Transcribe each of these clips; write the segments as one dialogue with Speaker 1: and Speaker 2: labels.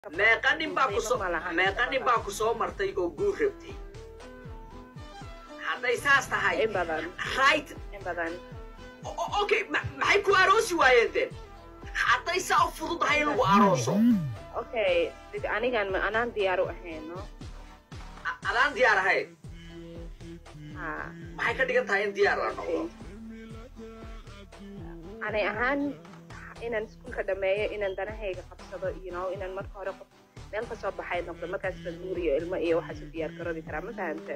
Speaker 1: meeqa nin baa ku soo
Speaker 2: Qiimo ma lahan.
Speaker 1: meeqa nin baa ku soo martay oo guur rabtay hadday saas tahay
Speaker 2: in badan
Speaker 1: right
Speaker 2: in badan
Speaker 1: o- o- okay ma- maxay ku aroosi waayeen den hadday saa u fududahay in lagu arooso
Speaker 2: okay dig anigan ma anaan diyaar u ahayn no
Speaker 1: A- adaan diyaar ahayn
Speaker 2: ha
Speaker 1: maxay ka dhigan tahay in diyaar la noqdo
Speaker 2: anay ahaan inaan iskuulka dhameeyo inaan danahayga qabsado you know inaan marka hore qof meel ka soo baxay noqdo markaas la guuriyo ilmo iyo waxaas u diyaar garoobi karaa ma fahante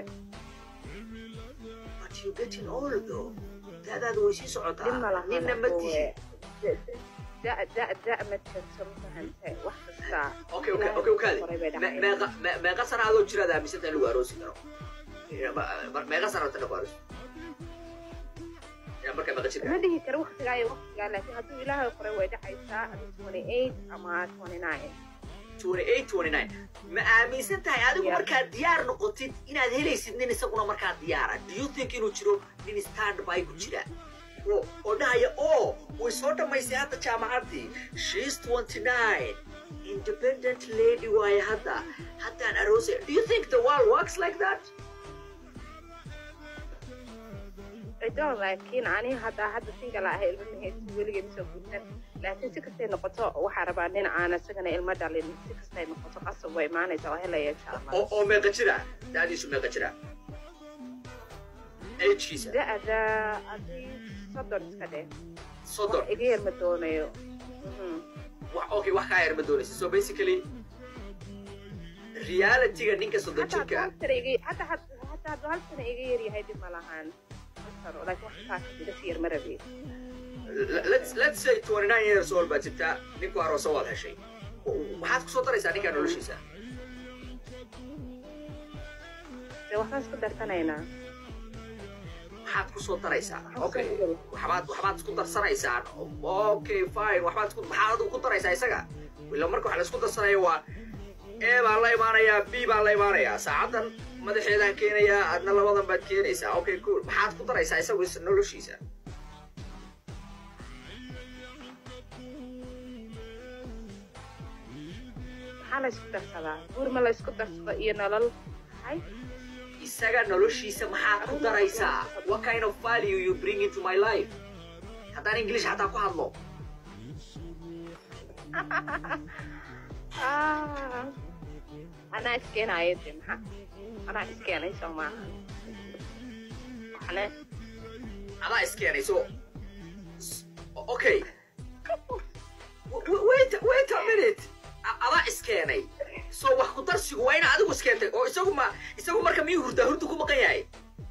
Speaker 1: but you getting old though daadaada way sii socotaa
Speaker 2: dhib ma lahan
Speaker 1: ninna ma tihi
Speaker 2: da da da ma jirto ma fahante wax kasta
Speaker 1: okay okay okay okay
Speaker 2: Horay bay
Speaker 1: Me-
Speaker 2: dhaceen.
Speaker 1: meeqa me- meeqa sana adoo jiraad aaminsantahay in lagu aroosi karo Ya, ma- ma- meeqa sana rabta lagu aroosi Ya, markaa meeqa jirka
Speaker 2: ma dhihi karo waktigaa iyo waktigaa laakiin hadduu ilaahay qoray way dhacaysaa adi twenty eight ama twenty nine
Speaker 1: 28 29 ma aaminsan tahay adigu
Speaker 2: Yeah.
Speaker 1: markaad diyaar noqotid inaad helaysid nin isaguna markaa diyaara do you think inuu jiro nin stand by ku jira oo oo dhahaya oo way soo dhammaysay hadda jaamacaddii she's 29 independent lady waaye hadda haddaan aroosay do you think the world works like that
Speaker 2: cido laakiin aniga hadda hadda single ahay ilmo mahaysi weligay masoo guursan laakiin si kastay noqoto waxaa rabaa nin aan isagana ilmo dhalin si kastay noqoto qasab way imaanaysa waa helaya insha allah
Speaker 1: oo oo meeqa jira daadiisu meeqa jira agekiisa
Speaker 2: da-da adii soddon iska dheh
Speaker 1: soddon
Speaker 2: wax iga yar ma doonayo Mhm.
Speaker 1: wax okay wax kaa yar ma doonaysa so basically realityga ninka soddon
Speaker 2: Hataa
Speaker 1: jirka
Speaker 2: hadduu hal sano iga- hataa had- hataa hadduu hal sano iga yar yahay dhib ma lahaan hal sano laakiin wax kaas iga sii yar ma rabi
Speaker 1: let's let's say 29 years old baad jirtaa ninku aroosa waad heshay maxaad kusoo daraysaa ninkaa noloshiisa
Speaker 2: dee waxbaan isku darsanaynaa
Speaker 1: maxaad kusoo daraysaa okay waxbaad waxbaad isku darsanaysaan okay fine waxbaad isku maxaad adigu ku daraysaa isaga ila marka waxa la isku darsanaya waa a baan la imaanayaa b baan la imaanayaa saacaddan madaxeedaan keenayaa adna labadan baad keenaysaa okay cool maxaad ku daraysaa isagu is- noloshiisa
Speaker 2: maxaa la isku darsadaa guur ma la isku darsado iyo nolol hay
Speaker 1: isaga noloshiisa maxaad ku daraysaa what kind of value you bring into my life haddaan english xataa ku hadlo
Speaker 2: Ah. anaa iskeenayo de maxaa anaa iskeenay soo maaha waxne
Speaker 1: adaa iskeenay so s- okay W- w- wait wait a minute A- adaa iskeenay so wax ku darsigu waa ina adigu iskeentay oo isagu ma isagu marka miyuu hurdaa hurdu ku maqan yahay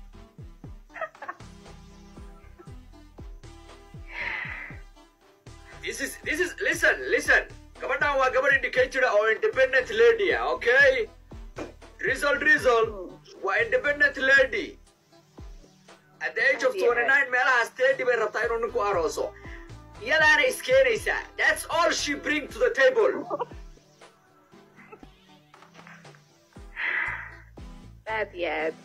Speaker 1: this is this is listen listen gabadhan waa gabadh indicator oo independent lady ah okay drizzle drizzle waa independent lady at the age of 29 meelahaas teddy bay rabtaa inuu ninku arooso iyadaana iskeenaysaa that's all she bring to the table
Speaker 2: aad iyo aad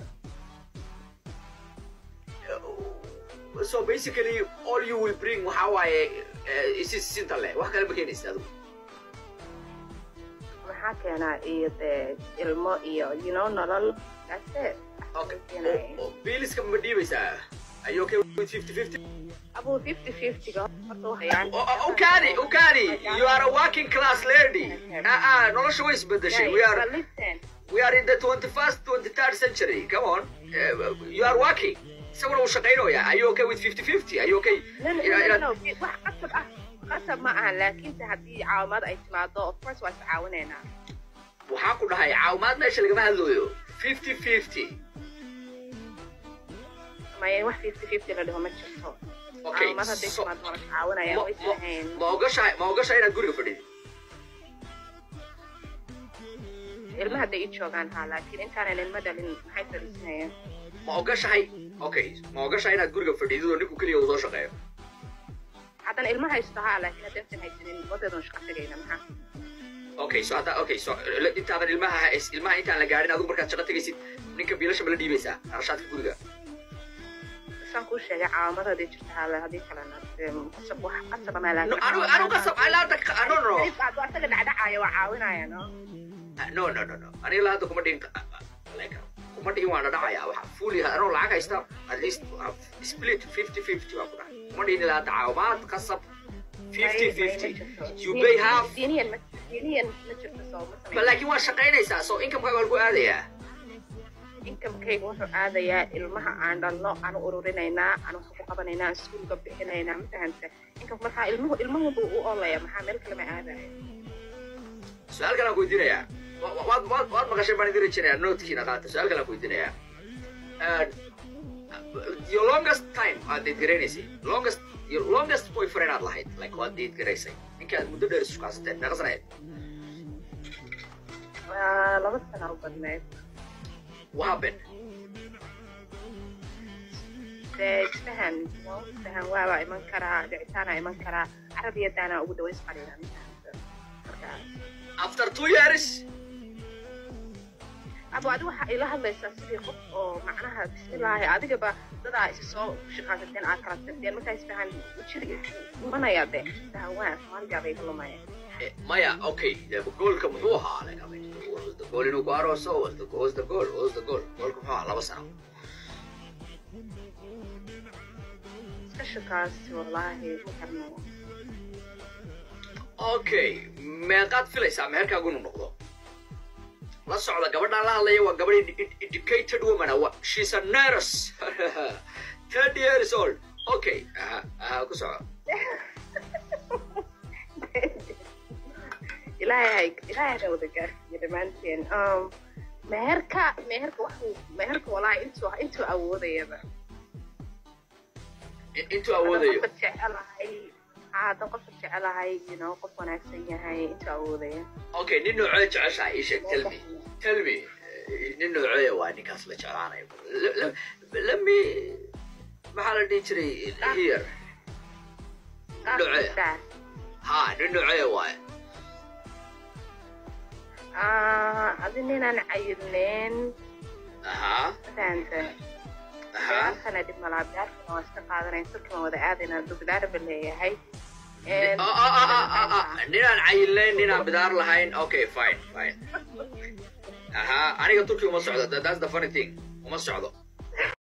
Speaker 1: so basically all you will bring waxaa waaye eh, isi sinta leh wax kale ma keenaysa adigu
Speaker 2: maxaa keenaa iyo dee ilmo iyo you know nolol that's it
Speaker 1: okay Oh, oh, biiliska ma dhiibaysaa are you okay with 50 50
Speaker 2: abuu fifty fiftyga horta waxayaan
Speaker 1: Oh, oh, Ukani, Ukani, you are a working class lady. Ah, ah, nolosha way isbedeshay. We are,
Speaker 2: But listen
Speaker 1: we are in the 21st, 23rd century. Come on, uh, you are working. Isaguna uu shaqaynaya. Are you okay with 50-50? Are you okay?
Speaker 2: no no
Speaker 1: Ina-
Speaker 2: no
Speaker 1: ina-
Speaker 2: no wax qasab ah qasab ma ahan laakiinse haddii caawimad ay timaado of course waa iscaawinaynaa
Speaker 1: Waxaan ku dhahay caawimaad meesha lagama hadlayo. 50-50.
Speaker 2: maya wax fifty fifty la dhaho ma jirto
Speaker 1: Okay,
Speaker 2: caawimad hadday
Speaker 1: so-
Speaker 2: timaado waa la caawinaya
Speaker 1: ma-
Speaker 2: way
Speaker 1: ma-
Speaker 2: sahayn
Speaker 1: ma ogashahay ma ogashahay inaad guriga fadhidid
Speaker 2: ilmaha hadday ii joogaan haa laakiin intaanan ilmo dhalin maxay fadhiisanayeen
Speaker 1: ma ogashahay okay ma ogashahay inaad guriga fadhidid oo ninku keliya uu soo shaqeeyo
Speaker 2: haddana ilma haysto haa laakiin haddaysan haysanin wadeedan shaqa tegayna maxaa
Speaker 1: okay so hadda okay so l- intaadan ilmaha ilmaha intaan la gaadhin adigu markaad shaqo tegaysid ninka biilasha ma la dhiibaysaa qarashaadka guriga
Speaker 2: saan kuu sheegay calaamadaadii jirta hale haddii kalena dee qasab wax qasaba maa
Speaker 1: No, anu anu qasab ilaa hadda ka- no no
Speaker 2: hadduu asaga dhacdhacaya waa caawinaya no
Speaker 1: no no no no aniga ilaa hadda kuma dhihin like kuma dhihin waan dhadhacaya waxa fully anoo lacag haysta at least uh, split fifty fifty baan ku dhahay kuma dhihin ilaa hadda caawimaad qasab fifty fifty you pay half
Speaker 2: diiniyan ma diiniyan ma jirto soo ma
Speaker 1: ba
Speaker 2: samayn
Speaker 1: laakiin waa shaqaynaysaa so income-kaaga waa lagu aadayaa
Speaker 2: inkamkayga wuxuu aadayaa ilmaha aan dhalno aan u ururinaynaa aan wax ku qabanaynaa aan iskuulka bixinaynaa ma fahanta inkam markaa ilmuhu ilmuhu u olaya maxaa meel kale ma aadaya
Speaker 1: su-aal kalaan ku weydiinayaa Wa- wa- waad waad waad maqashay baan idin rajinayaa notekiina qaata su-aal kalaan ku weydiinayaa Uh, your longest time aad date garaynaysay longest your longest boyfriend aad lahayd like waad date garaysay ninkaad muddo dheer isku kaasateen meeqa sanayd
Speaker 2: Waa laba sana u badneyd
Speaker 1: what happened
Speaker 2: dee isfahan no isfahan waabaa iman karaa dhicitaanaa iman karaa carabiyadaana ugu dhaways qaliila ma fahanta markaa
Speaker 1: after two years
Speaker 2: abo adi waxaa ila hadlaysaa sidii qof oo macnaha bismillaahi adigaba dadaa isa soo shaqaasateen aad kala tagteen markaa isfahan jir imanaya de isfahan waa soomaaligaa bay ka lumaya
Speaker 1: Eh, maya okay eh, goolka muxuu ahaa like I mean, what was the goal inuu ku arooso was the what was the goal what was the goal goolka muxuu ahaa laba sano
Speaker 2: iska shakaasi wallaahi ma karno
Speaker 1: okay meeqaad filaysaa meherkaagu inuu noqdo la socda gabadhaan la hadlaya waa gabadh ed- ed- educated woman ah. Wa- she's a nurse thirty years old okay aha aha ku soco
Speaker 2: ilaahay ilaahay ha wada gaarsiiyo dhammaanteen um, meherka meherka waxuu meherka wallaahi intuu intuu awoodayaba
Speaker 1: In- intuu awoodayo
Speaker 2: qofka jecelahay haa haddaan qofka jecelahay you know qof wanaagsan yahay intuu awoodaya
Speaker 1: okay nin noocee jeceshahay ii sheeg tell me tell me eh, nin noocee waa ninkaas la jeclaanayo Le- le- let me maxaa la dhihi jiray here
Speaker 2: qaabkiisa
Speaker 1: ha nin noocee waaye
Speaker 2: ah adi ninaan cayilneen
Speaker 1: aha
Speaker 2: fahanta
Speaker 1: aha
Speaker 2: beerkana dhib malaa beerkana waa iska qaadanayn turkima wada aadayna dubidaarba leeyahay
Speaker 1: Ah, ah, ah, ah, ah, ah. ninaan cayilnayn ninaan bidaar lahayn okay fine fine aha aniga turki uma socdo That- that's the funny thing uma socdo